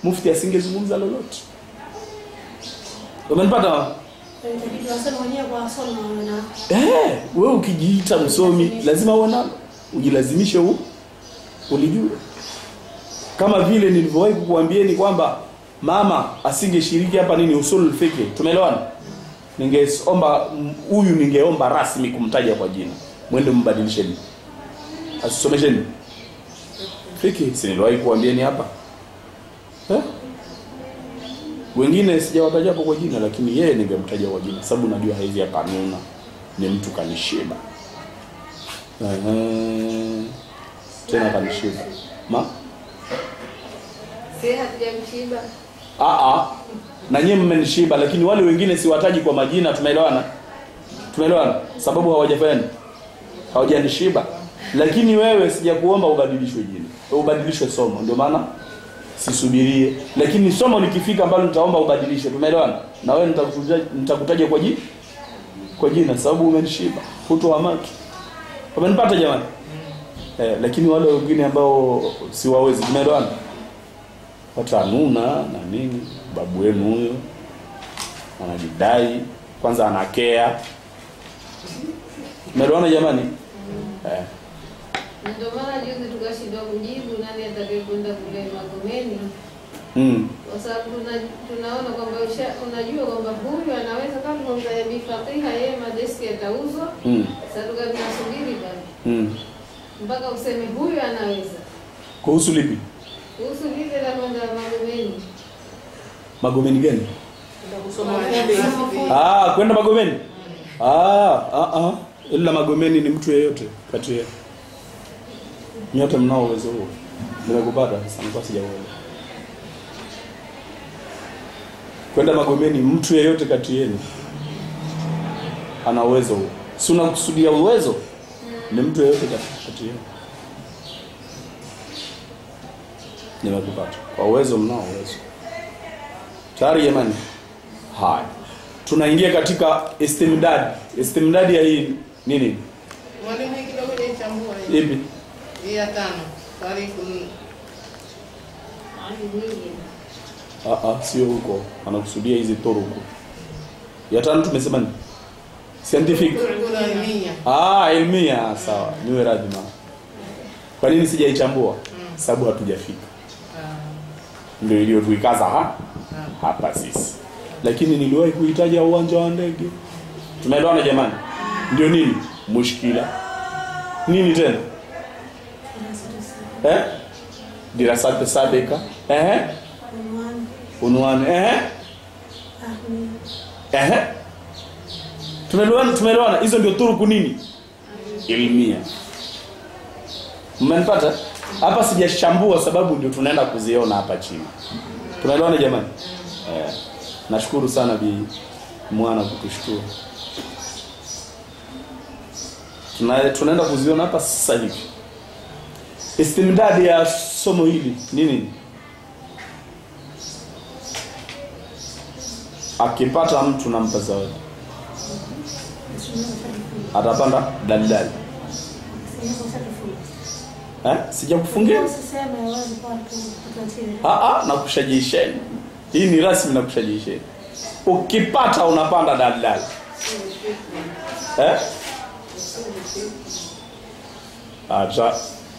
mufti asingezungumza lolote umenipata Itabidi wasome wenyewe kwa wasome wawe na eh, wewe ukijiita msomi lazima uwe nalo ujilazimishe u ulijue kama vile nilivyowahi kukuambieni kwamba mama asingeshiriki hapa nini usul fiqh tumeelewana ningeomba m- huyu ningeomba rasmi kumtaja kwa jina mwende mbadilisheni asisomesheni fiqh si niliwahi kuambieni hapa eh? wengine sijawataja hapo kwa jina lakini yeye ningemtaja kwa jina sababu najua haizi akanuna ni mtu kanishiba Ehe. tena kanishiba ma Si hatujamshiba. Ah, ah. na nyie mmenishiba lakini wale wengine siwataji kwa majina tumeelewana tumeelewana sababu hawajafanya nini? hawajanishiba lakini wewe sijakuomba ubadilishwe jina ubadilishwe somo ndio maana sisubirie lakini somo likifika ambalo nitaomba ubadilishwe tumeelewana na wewe nitakutaja nitakutaja kwa jina kwa jina sababu umenishiba hutohamaki umenipata jamani eh, lakini wale wengine ambao siwawezi tumeelewana watanuna na nini babu wenu huyo anajidai kwanza anakea umeelewana jamani eh. Ndio maana juzi tukashindwa kujibu nani atakayekwenda kule Magomeni mm. kwa sababu tuna- tunaona kwamba usha- unajua kwamba huyu anaweza kama tunamtaja Bi Fatiha, yeye madeski yatauzwa. Mm. Sasa tuka tunasubiri bado Mm. mpaka useme huyu anaweza. kuhusu lipi Kuhusu lile la kwenda Magomeni, magomeni gani kusoma hadithi. ah, kwenda magomeni ah, ah, ah. ila magomeni ni mtu yeyote kati ya nyote mnao uwezo huo nimekupata sasa nilikuwa sijauelewa kwenda magomeni mtu yeyote kati yenu ana uwezo huo si unakusudia uwezo ni mtu yeyote kati, kati yenu nimekupata kwa uwezo mnao uwezo tayari jamani haya tunaingia katika istimdad istimdad ya hii nini Mwalimu hii kidogo jaichambua hii. ipi Hii ya tano. Tariku Ah, ah, sio huko anakusudia hizi turuku ya tano tumesema ni scientific Turku ilmiya. ah ilmia sawa niwe radhi ma kwa nini sijaichambua sababu hatujafika ndio iliyotuikaza ha hapa sisi lakini niliwahi kuitaja uwanja wa ndege tumeelewana jamani ndio nini mushkila nini tena eh dirasat sabika eh unwani unwani eh ahmi Ehe. Tumeelewana tumeelewana hizo ndio turuku nini? Ilmia. Mmenipata? Hapa sijashambua sababu ndio tunaenda kuziona hapa chini. Tumeelewana jamani? Eh. Nashukuru sana bi mwana kutushukuru. Tuna, tunaenda kuziona hapa sasa hivi. Istimdadi ya somo hili nini? Akipata mtu nampa zawadi. Atapanda dalidali. Eh? Sijakufungia? usiseme wazi kwa watu tutatiri Ah ah, nakushajisheni. Hii ni rasmi nakushajisheni. Ukipata unapanda dalidali. Eh? Acha.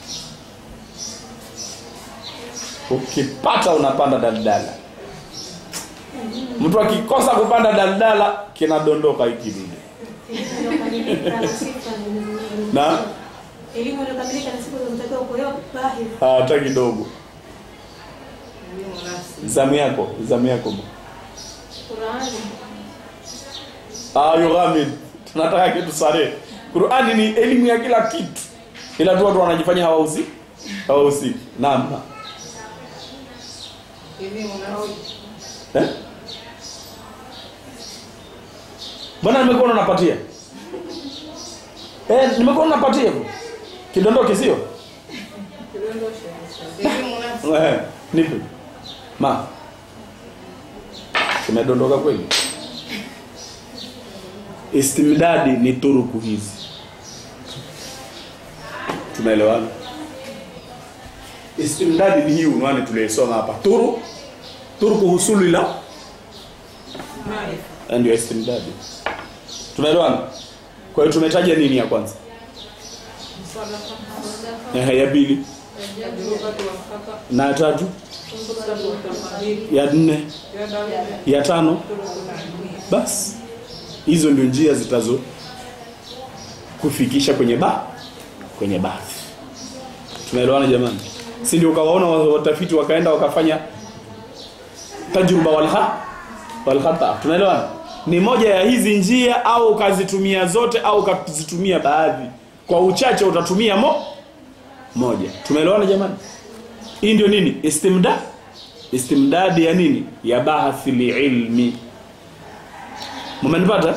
Ukipata unapanda dalidala. Mtu akikosa kupanda dalidala kinadondoka hiki dude. Na elimu iliyokamilika na siku zinazotakiwa kuolewa bahir hata kidogo. Elimu nafsi. Zamu yako, zamu yako. Qurani Ah, yughamid. Tunataka kitu sare. Qur'ani ni elimu ya kila kitu. Ila tu watu wanajifanya hawausi. Hawausi. Naam. Elimu nafsi. Eh? Mbona nimekuwa unapatia? Eh, nimekuwa unapatia hivyo. Kidondoke sio? Elimu nafsi. Eh, nipe. Ma. Kimedondoka kweli? Istimdadi ni turuku hizi. Tumeelewana? Istimdadi ni hii unwani tuliyosoma hapa. Turu turku husuli la Maarifa. ndio istimdadi tumeelewana kwa hiyo tumetaja nini ya kwanza Msadafa. Ehe, ya pili Tajrubatu wal khata. na ya tatu Fursatu wa tafadhili. ya nne Ya dalili. ya tano Turukul ilmiya. basi hizo ndio njia zitazo kufikisha kwenye ba kwenye bathi tumeelewana jamani si ndio ukawaona wa- watafiti wakaenda wakafanya tajruba walha walkhata tunaelewana ni moja ya hizi njia au ukazitumia zote au ukazitumia baadhi kwa uchache utatumia mo moja tumeelewana jamani hii ndio nini istimda istimdadi ya nini ya bahathi liilmi Mmenipata?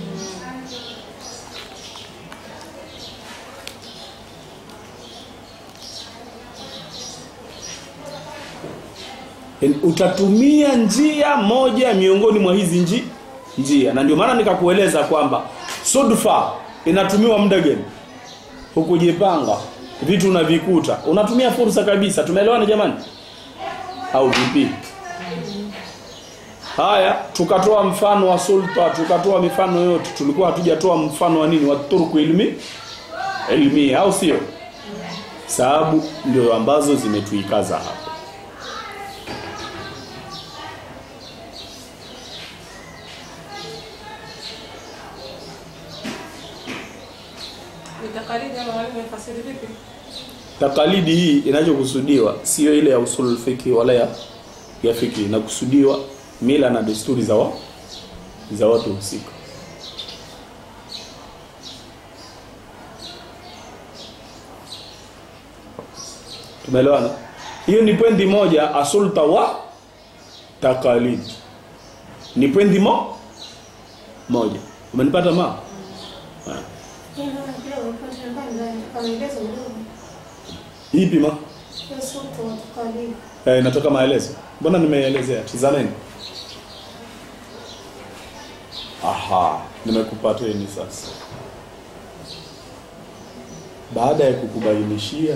Yaani utatumia njia moja miongoni mwa hizi nji, njia na ndio maana nikakueleza kwamba sudfa inatumiwa muda gani hukujipanga vitu unavikuta unatumia fursa kabisa tumeelewana jamani au vipi Haya, tukatoa mfano wa sulta, tukatoa mifano yote. Tulikuwa hatujatoa mfano wa nini? Wa turku ilmi ilmi, au sio? Sababu ndio ambazo zimetuikaza hapa. Ni takaridi ama mwalimu amefasiri vipi? Takalidi hii inachokusudiwa sio ile ya usul fiki wala ya ya fiki, inakusudiwa mila na desturi za wa, za watu husika. Tumeelewana? Hiyo ni pwendi moja asulta wa takalid. Ni pwendi mo moja. Umenipata ma? Haya. Hii naona kidogo kwa shambani ndani kamaelezo kidogo. Ipi ma? Hiyo sote watukali. Eh, inatoka maelezo. Mbona nimeelezea? Tizameni. Aha, nimekupateni sasa. Baada ya kukubainishia,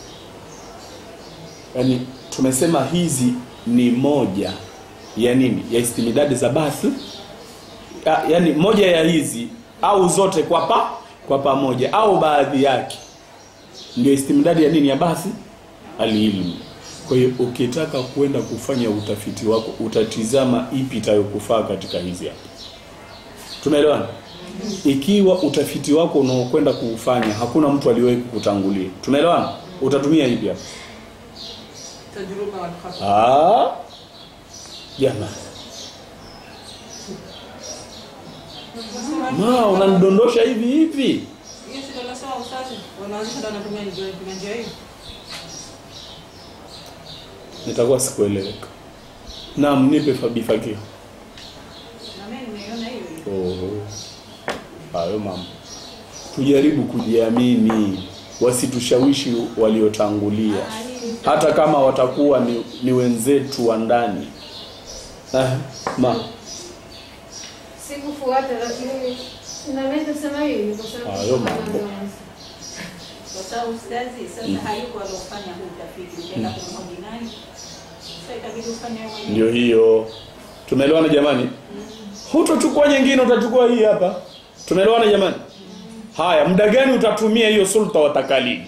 yani tumesema hizi ni moja ya nini? Ya istimidadi za bathi. Ya, yani moja ya hizi au zote kwa pa kwa pamoja au baadhi yake ndio istimdadi ya nini ya basi alilmu kwa hiyo ukitaka kwenda kufanya utafiti wako utatizama ipi itayokufaa katika hizi hapa tumeelewana ikiwa utafiti wako unaokwenda kuufanya hakuna mtu aliyewahi kukutangulia tumeelewana utatumia ipi hapa Tajruba wal khata. Ah, jamani ma unanidondosha hivi hivi Hiyo si ndio nasema ustazi. Wanaanzisha ndio wanatumia njia kuna njia hiyo. nitakuwa sikueleweka naam nipe fabifakio Na mimi nimeiona hiyo hiyo. Oho. Hayo mambo. Tujaribu kujiamini, wasitushawishi waliotangulia, hata kama watakuwa ni, ni wenzetu wa ndani. Ah, ma Sikufuata lakini naweza kusema hivi kwa sababu Hayo mambo. Kwa sababu ustazi sasa hayuko aliofanya huu utafiti, utaenda kumhoji nani? Sasa itabidi ufanye wewe mwenyewe. ndio hiyo. Tumeelewana jamani? Hutochukua nyingine, utachukua hii hapa. Tumeelewana jamani? Haya, muda gani utatumia hiyo sulta wa takalidi?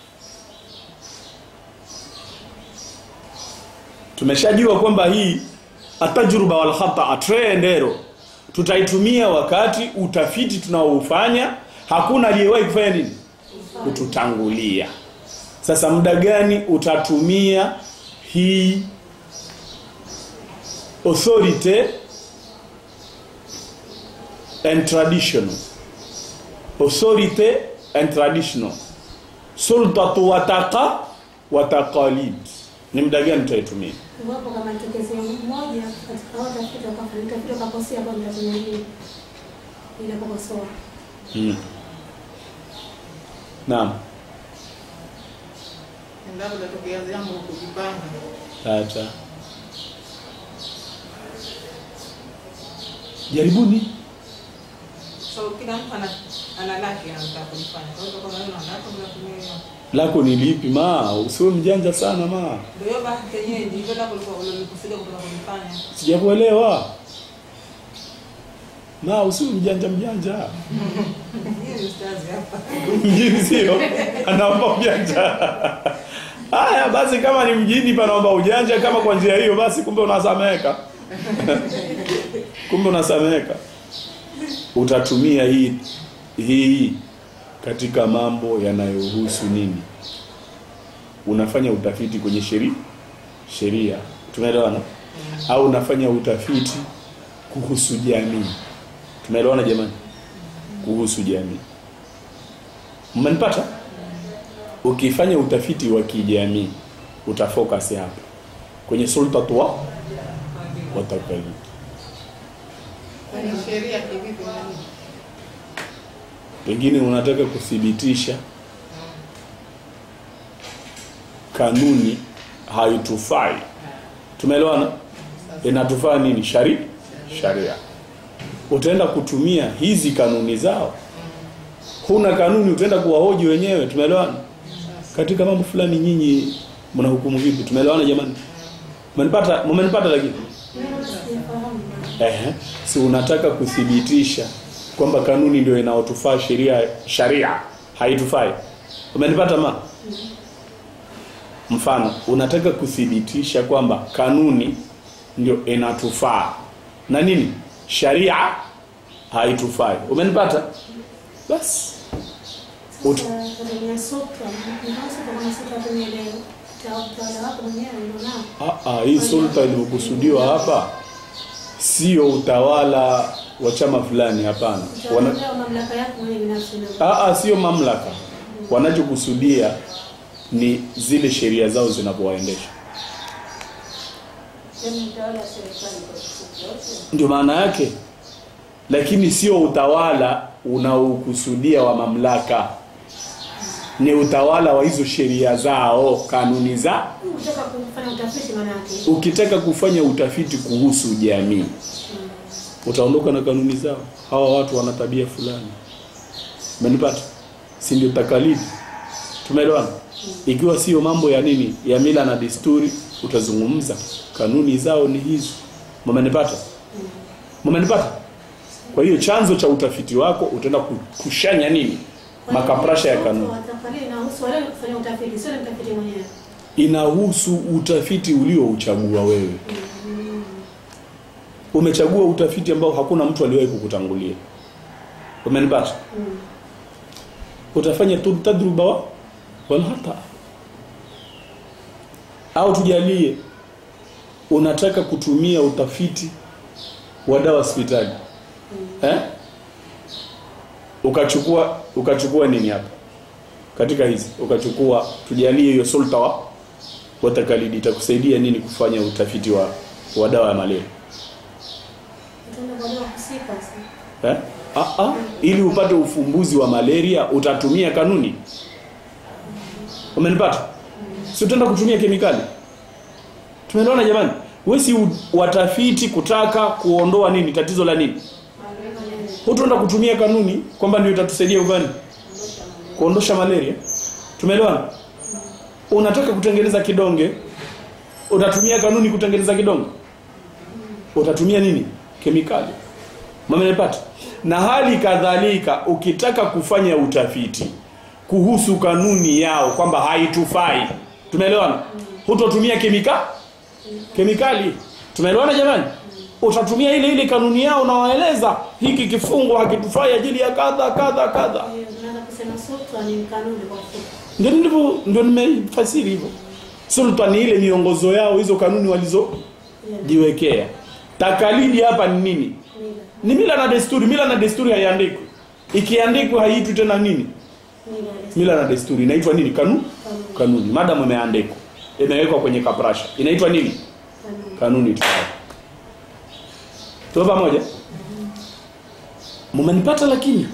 Tumeshajua kwamba hii atajruba wal khata trendero tutaitumia wakati utafiti tunaoufanya hakuna aliyewahi kufanya nini kututangulia. Sasa muda gani utatumia hii authority and traditional authority and traditional sultatu wataka wataqalid ni muda gani tutaitumia Iwapo kama tokezi mmoja katika watu afika wakafanyika vile wakakosea kwa mtu mwingine. Ile kukosoa. hmm. naam Endapo tatokea jambo kujipanga. tata jaribuni So kila mtu ana ana lake anataka kulifanya. Kwa hiyo kama wewe una lako unatumia hiyo. lako ni lipi ma usiwe mjanja sana ma Ndio hiyo bahati yenyewe ndivyo na kulikuwa ulikusudia kutoka kunifanya. sijakuelewa ma usiwe mjanja mjanja Hiyo ustazi hapa. mjini sio anaomba ujanja haya basi kama ni mjini panaomba ujanja kama kwa njia hiyo basi kumbe unasameheka kumbe unasameheka utatumia hii hii katika mambo yanayohusu nini unafanya utafiti kwenye sheria sheria tumeelewana au unafanya utafiti kuhusu jamii tumeelewana jamani kuhusu jamii mmenipata ukifanya utafiti wa kijamii utafocus hapa kwenye sultatu wa watakalidi Kwenye sheria kivipi nani? pengine unataka kuthibitisha kanuni haitufai tumeelewana inatufaa nini shari sharia utaenda kutumia hizi kanuni zao huna kanuni utaenda kuwahoji wenyewe tumeelewana katika mambo fulani nyinyi mnahukumu vipi tumeelewana jamani mmenipata mmenipata lakini Sijafahamu. Ehe. Si unataka kuthibitisha kwamba kanuni ndio inaotufaa sheria sharia haitufai. Umenipata ma? Mfano, unataka kuthibitisha kwamba kanuni ndio inatufaa na nini? Sharia haitufai. Umenipata? Basi. Ut- Sasa kwenye sutra, ndio sutra kama sutra kwenye leo. Utawala wako mwenyewe ndio nao. Ah, ah, hii sulta iliyokusudiwa hapa sio utawala wa chama fulani, hapana. Wana, Utaondoa mamlaka yako mwenyewe binafsi ndio. Ah, ah, sio mamlaka. Wanachokusudia ni zile sheria zao zinavyowaendesha. Yaani utawala wa serikali kwa kifupi yote. Ndio maana yake, lakini sio utawala unaokusudia wa mamlaka, ni utawala wa hizo sheria zao, kanuni za. Ukitaka kufanya utafiti maana yake. Ukitaka kufanya utafiti kuhusu jamii, utaondoka na kanuni zao. Hawa watu wana tabia fulani, umenipata? Si ndio takalidi? Tumeelewana? Ikiwa sio mambo ya nini, ya mila na desturi, utazungumza kanuni zao ni hizo. Mmenipata? Mmenipata? Kwa hiyo chanzo cha utafiti wako utaenda ku- kushanya nini? Makaprasha ya kanuni. Watafakari inahusu wale kufanya utafiti, sio ni mtafiti mwenyewe. Inahusu utafiti uliouchagua wewe. Umechagua utafiti ambao hakuna mtu aliwahi kukutangulia. Umenipata? Utafanya tu tadruba wa wala hata au tujalie unataka kutumia utafiti wa dawa hospitali eh? ukachukua ukachukua nini hapa katika hizi ukachukua tujalie hiyo sulta wa wa takalidi itakusaidia nini kufanya utafiti wa wa dawa ya malaria Utaenda kwa leo husika sasa. eh? ah, ah, ili upate ufumbuzi wa malaria utatumia kanuni umenipata si utaenda kutumia kemikali tumeelewana jamani wewe si u- watafiti kutaka kuondoa nini tatizo la nini hutaenda kutumia kanuni kwamba ndio itatusaidia uvani kuondosha malaria tumeelewana unataka kutengeneza kidonge utatumia kanuni kutengeneza kidonge utatumia nini kemikali mamenepata na hali kadhalika ukitaka kufanya utafiti kuhusu kanuni yao kwamba haitufai tumeelewana hutotumia kemika kemikali tumeelewana jamani utatumia ile ile kanuni yao unawaeleza hiki kifungo hakitufai ajili ya kadha kadha kadha Kwa hiyo tunaweza kusema sutra ni kanuni kwa ufupi. ndio ndivyo ndio nimefasiri hivyo sulta ni ile miongozo yao hizo kanuni walizojiwekea takalidi hapa ni nini Mila. ni mila na desturi mila na desturi haiandikwi ikiandikwa haiitwi tena nini Mila. mila na desturi inaitwa nini kanu Kanuni. kanuni madamu imeandikwa imewekwa kwenye kaprasha inaitwa nini Kanuni. kanuni tu tuko pamoja mmenipata lakini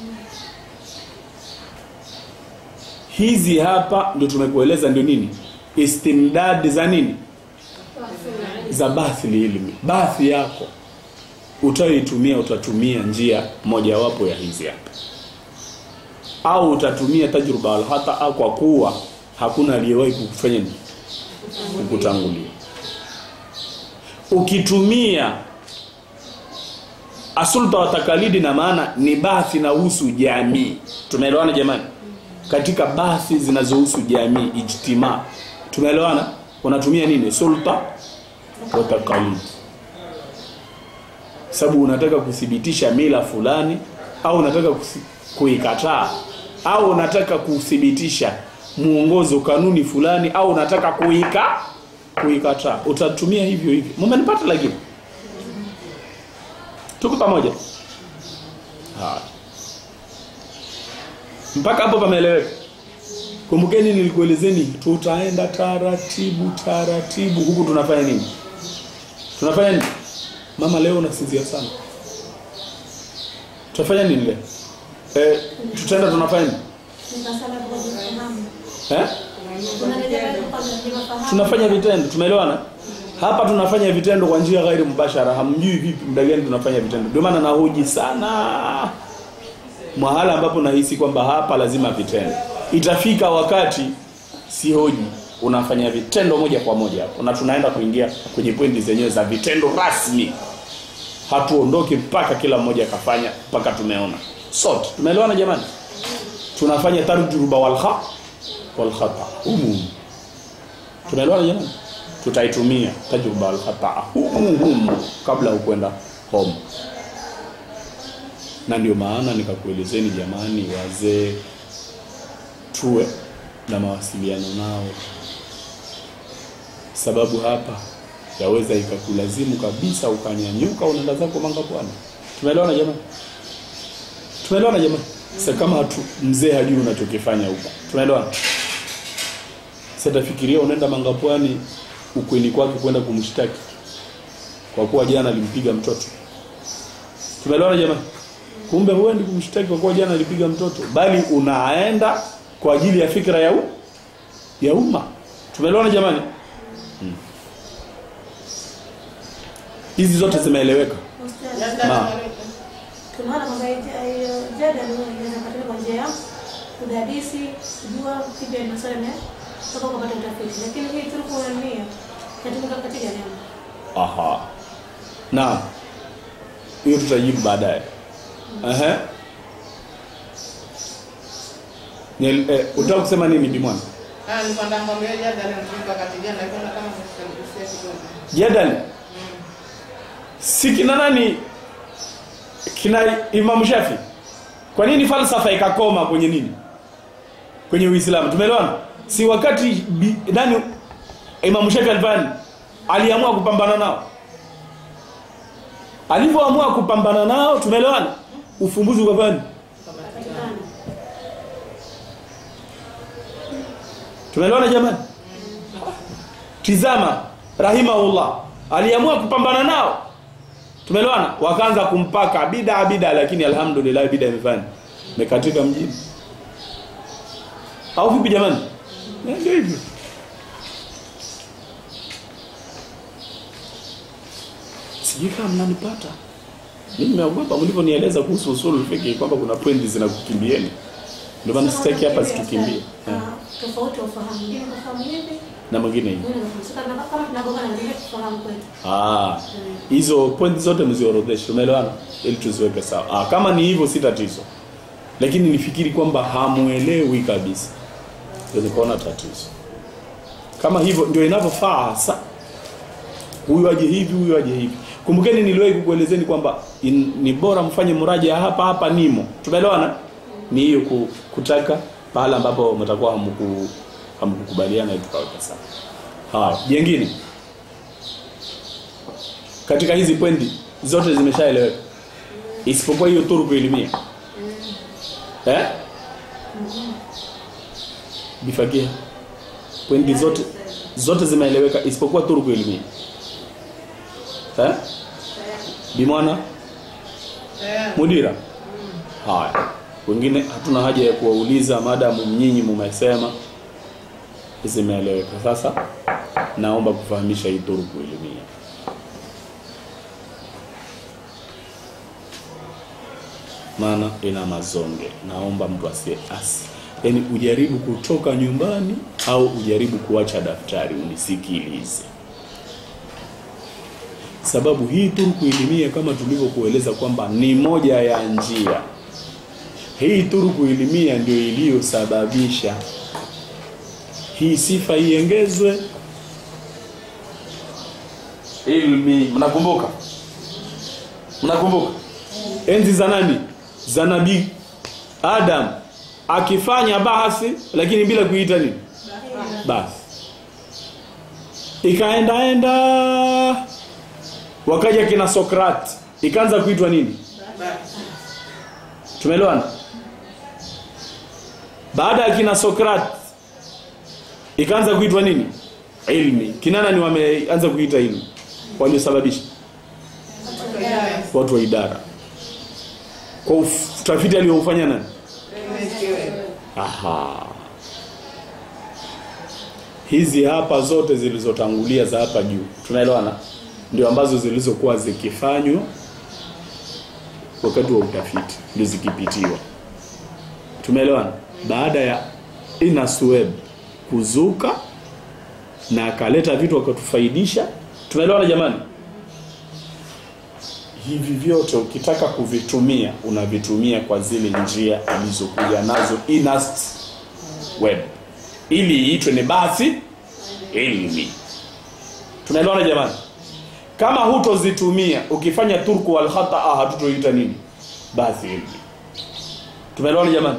hizi hapa ndio tumekueleza ndio nini istimdad za nini za bathi ilmi bathi yako utayoitumia utatumia njia mojawapo ya hizi hapa au utatumia tajruba alhata au kwa kuwa hakuna aliyewahi kukufanya nini kukutangulia ukitumia asulta wa takalidi na maana ni bathi na husu jamii tumeelewana jamani katika bathi zinazohusu jamii ijtima tumeelewana unatumia nini sulta wa takalidi sababu unataka kuthibitisha mila fulani au unataka kusi- kuikataa au unataka kuthibitisha muongozo kanuni fulani au unataka kuika kuikataa utatumia hivyo hivyo mmenipata lakini tuko pamoja haya mpaka hapo pameeleweka kumbukeni nilikuelezeni tutaenda taratibu taratibu huku tunafanya nini tunafanya nini mama leo unasinzia sana tutafanya nini leo eh, tutaenda tunafanya nini Nikasema kwa kufahamu. eh? Tunarejea kwa kufahamu. tunafanya vitendo tumeelewana hapa tunafanya vitendo kwa njia ghairi mubashara hamjui vipi muda gani tunafanya vitendo ndio maana nahoji sana mahala ambapo nahisi kwamba hapa lazima vitendo itafika wakati si hoji unafanya vitendo moja kwa moja hapo na tunaenda kuingia kwenye pointi zenyewe za vitendo rasmi hatuondoke mpaka kila mmoja akafanya mpaka tumeona sote tumeelewana jamani tunafanya tarjuba walha walkhata humu tunaelewana jamani tutaitumia tajruba alkhata humu humu kabla ya kwenda home na ndio maana nikakuelezeni jamani wazee tuwe na mawasiliano nao sababu hapa yaweza ikakulazimu kabisa ukanyanyuka unaenda zako manga pwani tumeelewana jamani tumeelewana jamani sasa kama hatu mzee hajui unachokifanya huko tumeelewana sasa tafikiria unaenda manga pwani ukweni kwake kwenda kumshtaki kwa kuwa jana alimpiga mtoto tumeelewana jamani kumbe huendi kumshtaki kwa kuwa jana alipiga mtoto bali unaenda kwa ajili ya fikra ya u, ya umma tumeelewana jamani Hmm. hizi zote zimeeleweka Ustaz, Ma. tunaona kwamba hiyo jada ndio inaweza kupatikana kwa njia ya kudadisi, kujua kipi ni masuala ya kutoka kupata utafiti. Lakini hii turuku ya nia inatumika katika neno. aha na hiyo tutajibu baadaye ehe Nyel- eh, utaka kusema nini bimwana Ah, nilikuwa nataka kumwambia jada leo nilikuwa wakati jana nilikuwa kama nilikusia kidogo. jadali si kina nani kina Imam Shafi kwa nini falsafa ikakoma kwenye nini kwenye Uislamu tumeelewana si wakati bi, nani Imam Shafi alifanya aliamua kupambana nao alivyoamua kupambana nao tumeelewana ufumbuzi ukafanya Patikana. tumeelewana jamani tizama rahimahullah aliamua kupambana nao tumeelewana wakaanza kumpaka bida bida lakini alhamdulillah bida imefanya imekatika mjini au vipi jamani Eh, ndio hivyo sijui kama mnanipata mimi nimeogopa mlivyonieleza kuhusu usul fiqh kwamba kuna pointi zinakukimbieni ndio maana sitaki hapa situkimbie Ah, Tofauti wa ufahamu. Mwingine kufahamu hivi, na mwingine hivi mwingine kufahamu. Sasa kama tunagongana ndio kufahamu kwetu. Ah, hizo point zote mziorodheshe, tumeelewana ili tuziweke sawa. Ah, kama ni hivyo si tatizo, lakini nifikiri kwamba hamuelewi kabisa, ndio nikaona tatizo. Kama hivyo ndio inavyofaa hasa, huyu aje hivi, huyu aje hivi. Kumbukeni niliwahi kukuelezeni kwamba in- ni bora mfanye mraja hapa hapa nimo, tumeelewana. Ni hiyo ku, kutaka pahala ambapo mtakuwa hamku hamkukubaliana ili tukaweka sawa. Haya, jengine katika hizi pointi zote zimeshaeleweka isipokuwa hiyo turuku elimia eh bifakia pointi zote zote zimeeleweka isipokuwa turuku elimia eh bimwana Eh, mudira haya wengine hatuna haja ya kuwauliza maadamu nyinyi mumesema zimeeleweka sasa naomba kufahamisha hii turuku elimia maana ina mazonge naomba mtu asie asi yaani ujaribu kutoka nyumbani au ujaribu kuacha daftari unisikilize sababu hii turuku ilimia kama tulivyokueleza kwamba ni moja ya njia hii turuku ilimia ndio iliyosababisha hii sifa iengezwe ilmi mnakumbuka mnakumbuka enzi za nani za nabii adam akifanya bahasi lakini bila kuita nini basi ikaendaenda wakaja kina sokrati ikaanza kuitwa nini tumeelewana baada ya kina sokrati ikaanza kuitwa nini ilmi kinana ni wameanza kuita ilmi waliosababisha watu wa idara kwa uf- utafiti aliofanya nani Aha. Hizi hapa zote zilizotangulia za hapa juu, tunaelewana? Ndio ambazo zilizokuwa zikifanywa wakati wa utafiti, ndio zikipitiwa. Tumeelewana? Baada ya Inas Webb kuzuka na akaleta vitu akatufaidisha. Tumeelewana jamani? hivi vyote ukitaka kuvitumia unavitumia kwa zile njia alizokuja nazo Ernest Webb ili iitwe ni basi ilmi. Tunaelewana jamani? Kama hutozitumia ukifanya turku wal khataa hatutoita nini? Basi ilmi. Tumeelewana jamani?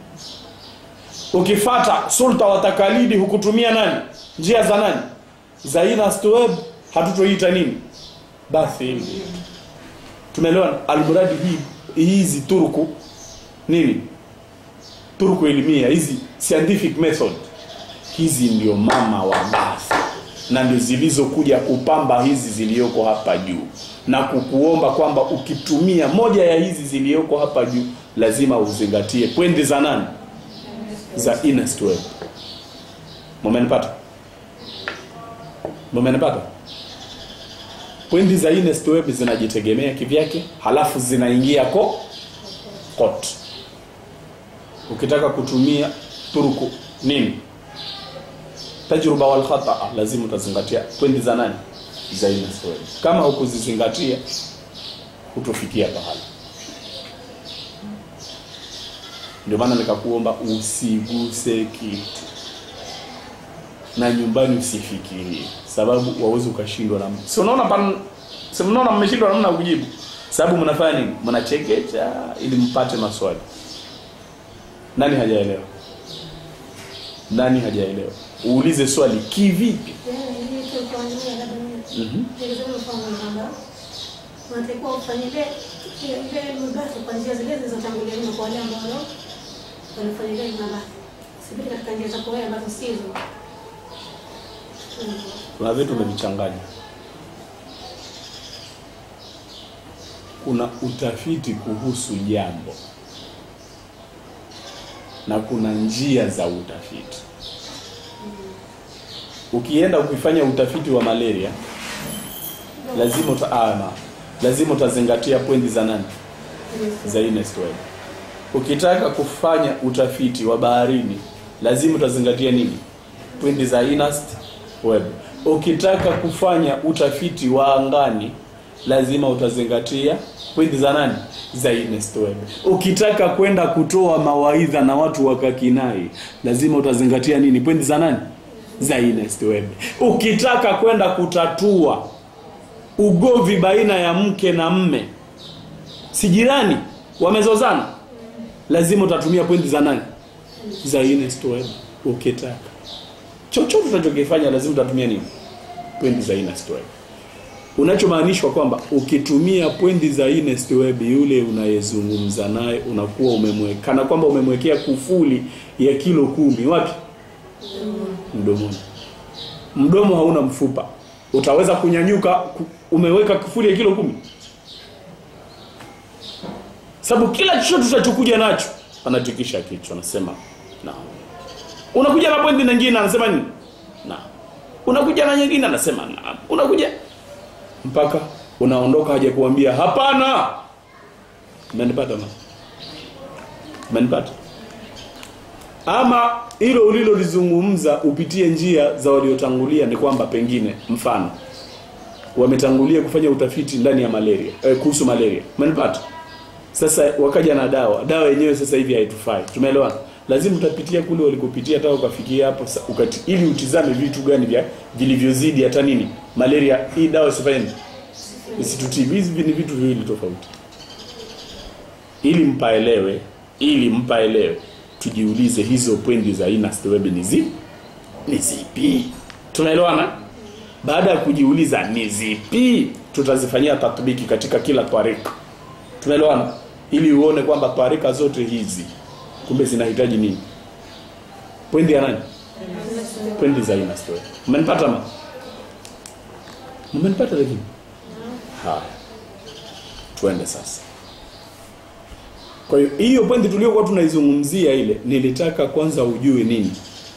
Ukifata sulta wa takalidi hukutumia nani? Njia za nani? Za Ernest Webb hatutoita nini? Basi ilmi tumeelewana almuradi hii hizi turku nini turku elimia hizi scientific method hizi ndio mama wa basi na ndio zilizokuja kupamba hizi ziliyoko hapa juu na kukuomba kwamba ukitumia moja ya hizi ziliyoko hapa juu lazima uzingatie pwende za nani za Ernest Webb mumenipata mumenipata Pwendi za Ernest Webb zinajitegemea kivyake, halafu zinaingia ko kot. Ukitaka kutumia turuku nini, tajruba wal khata, lazima utazingatia pwendi za nani, za Ernest Webb. Kama hukuzizingatia hutofikia pahala. Ndio maana nikakuomba usiguse kitu na nyumbani usifikirie, sababu wawezi ukashindwa na si unaona pan si mnaona mmeshindwa namna ya kujibu, sababu mnafanya nini? Mnachekecha ili mpate maswali. Nani hajaelewa? Nani hajaelewa? Uulize swali kivipi? Yaani hii tu kwa nia labda mimi. Mhm. Nilizama mfano kwamba unatakiwa ufanye ile ile ile mabasi kwa njia zile zilizotangulia nyuma kwa wale ambao wanafanya ile mabasi. Sipiti katika njia za kwa ambazo sizo. Mm. Kuna vitu umevichanganya. Kuna utafiti kuhusu jambo na kuna njia za utafiti. Ukienda ukifanya utafiti wa malaria lazima uta, ah, na, lazima utazingatia pointi za nani za Ernest Webb. Ukitaka kufanya utafiti wa baharini lazima utazingatia nini? Pointi za Ernest Webb. Ukitaka kufanya utafiti wa angani lazima utazingatia pointi za nani? Za Ernest Webb. Ukitaka kwenda kutoa mawaidha na watu wakakinai lazima utazingatia nini? Pointi za nani? Za Ernest Webb. Ukitaka kwenda kutatua ugomvi baina ya mke na mme, si jirani wamezozana, lazima utatumia pointi za nani? Za Ernest Webb. Ukitaka chochote utachokifanya lazima utatumia nini? Pointi za Ernest Webb. Unachomaanishwa kwamba ukitumia pointi za Ernest Webb, yule unayezungumza naye unakuwa umemweka kana kwamba umemwekea kufuli ya kilo kumi wapi? Mdomoni. Mdomo hauna mfupa, utaweza kunyanyuka? ku- Umeweka kufuli ya kilo kumi, sababu kila chochote utachokuja nacho anatikisha kichwa, anasema naam. Unakuja na pointi nyingine, anasema nini? Naam. Unakuja na nyingine, anasema naam. Unakuja mpaka unaondoka, haja kuambia hapana. Umenipata ma? umenipata ama hilo ulilolizungumza upitie njia za waliotangulia ni kwamba pengine mfano wametangulia kufanya utafiti ndani ya malaria eh, kuhusu malaria umenipata sasa wakaja na dawa dawa yenyewe sasa hivi haitufai tumeelewana lazima utapitia kule walikopitia hata ukafikia hapo sa- ukati, ili utizame vitu gani vya vilivyozidi hata nini malaria hii dawa isifanye nini? isitutibu hivi ni vitu viwili tofauti ili mpaelewe ili mpaelewe tujiulize hizo pwendi za Ernest Webbe ni zipi ni zipi tunaelewana baada ya kujiuliza ni zipi tutazifanyia tatbiki katika kila tarika tunaelewana ili uone kwamba tarika zote hizi kumbe zinahitaji nini pwendi ya nani pwendi za Ernest Webbe umenipata ma umenipata lakini haya tuende sasa kwa hiyo hiyo pointi tuliokuwa tunaizungumzia ile nilitaka kwanza ujue nini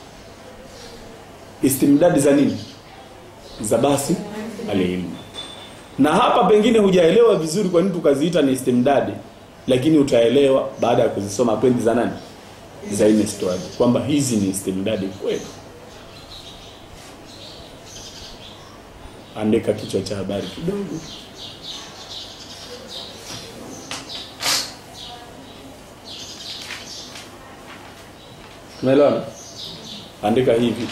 istimdadi za nini za basi alilmu na hapa pengine hujaelewa vizuri kwa nini tukaziita ni istimdadi lakini utaelewa baada ya kuzisoma pointi za nani za Ernest Webbe kwamba hizi ni istimdadi kweli andika kichwa cha habari kidogo Umeelewana? Andika hivi.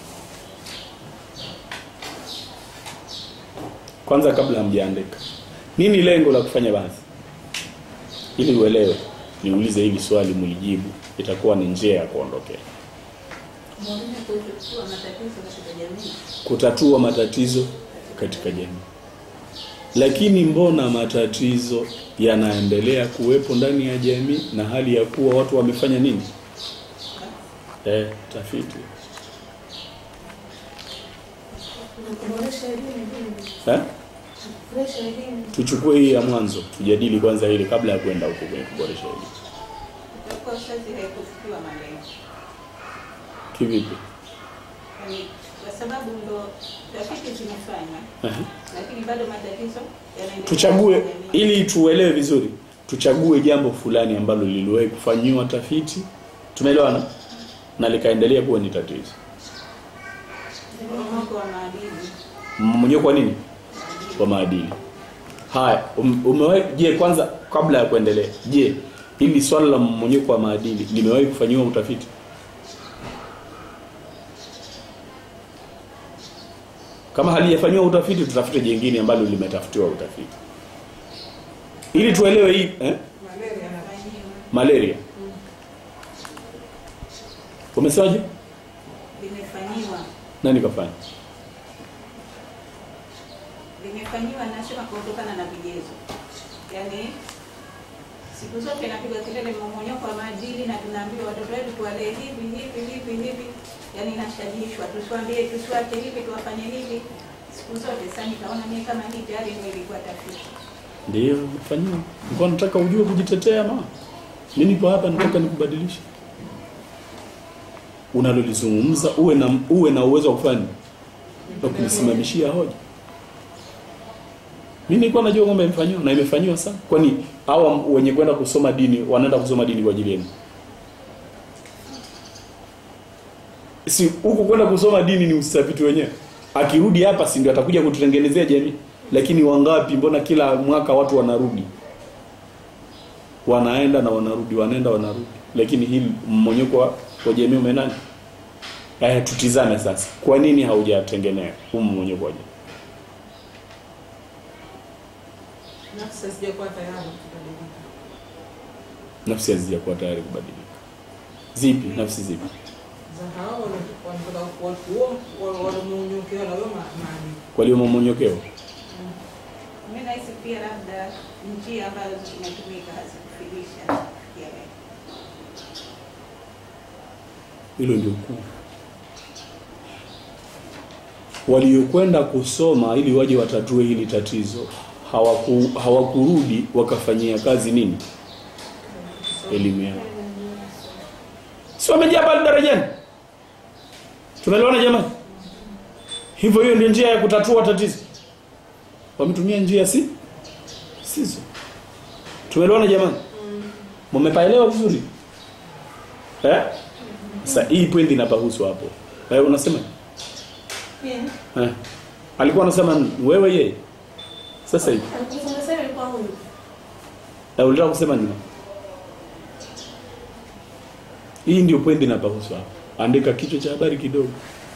Kwanza kabla hamjaandika. Nini lengo la kufanya basi? Ili uelewe, niulize hili swali mlijibu, itakuwa ni njia ya kuondokea. Mwalimu kutatua matatizo katika jamii. Kutatua matatizo katika jamii. Lakini mbona matatizo yanaendelea kuwepo ndani ya jamii na hali ya kuwa watu wamefanya nini? Eh, tafiti. Na kuboresha elimu vile. Eh? Kuboresha elimu. Tuchukue hii ya mwanzo, tujadili kwanza ile kabla ya kwenda huko kwenye kuboresha elimu. Itakuwa sasa haikufikiwa malengo. Kivipi? Yaani, Kwa sababu ndo tafiti zimefanywa Ehe. lakini bado matatizo yanaendelea. Tuchague katika jamii. ili tuelewe vizuri. Tuchague jambo fulani ambalo liliwahi kufanyiwa tafiti. Tumeelewana? Na likaendelea kuwa ni tatizo. Mmomonyoko wa maadili. Mmonyoko kwa nini? Kwa maadili. Haya, um, umewahi je, kwanza kabla ya kuendelea, je, hili swala la mmonyoko wa maadili limewahi kufanyiwa utafiti? Kama halijafanyiwa utafiti, tutafute jingine ambalo limetafutiwa utafiti, ili tuelewe hii eh? Malaria na malaria. Umesemaje? Limefanyiwa Nani kafanya? limefanyiwa nasema kutokana na vigezo, yaani siku zote napiga kelele mmomonyoko wa maadili, na tunaambiwa watoto wetu tuwalee hivi hivi hivi hivi, yaani inashajishwa, tusiwaambie tusiwache hivi, tuwafanye hivi siku zote. Sasa nikaona mimi kama hii tayari ndio ilikuwa tafiti. Ndio, umefanyiwa. Nilikuwa nataka ujue kujitetea ma. Mimi nipo hapa nataka nikubadilishe. Unalolizungumza uwe na uwe na uwezo wa kufanya na kulisimamishia hoja. Mimi nilikuwa najua kwamba imefanyiwa na imefanyiwa sana. Kwani hawa wenye kwenda kusoma dini wanaenda kusoma dini kwa ajili yenu? Si huku kwenda kusoma dini ni usafiti wenyewe. Akirudi hapa si ndio atakuja kututengenezea jamii. Lakini wangapi mbona kila mwaka watu wanarudi? Wanaenda na wanarudi, wanaenda wanarudi. Lakini hili mmonyoko wa, wa jamii umenani? Eh, tutizame sasa. Kwa nini haujatengenea huu mmonyoko wa jamii? nafsi hazijakuwa tayari kubadilika. Nafsi hazijakuwa tayari kubadilika. Zipi? Nafsi zipi? Za hao wanataka watu huo wanamonyokewa na huyo ma- maadili. Walio mmonyokewa. Mimi nahisi pia labda njia ambazo zinatumika hazikufilisha kufikia lengo. Hilo ndio kuu. Waliokwenda kusoma ili waje watatue hili tatizo hawaku, hawakurudi wakafanyia kazi nini? Elimu yao. Si wamejaa pale darajani? Tunaelewana jamani? Hivyo hiyo ndio njia ya kutatua tatizo. Wametumia njia si sizo. Tumeelewana jamani? Mmepaelewa vizuri? eh sasa hii point inapahusu hapo eh unasema Yeah. eh alikuwa anasema wewe yeye sasa hivi Alifunga sasa ilikuwa huyu. na ulitaka kusema nini hii ndio point inapahusu hapo andika kichwa cha habari kidogo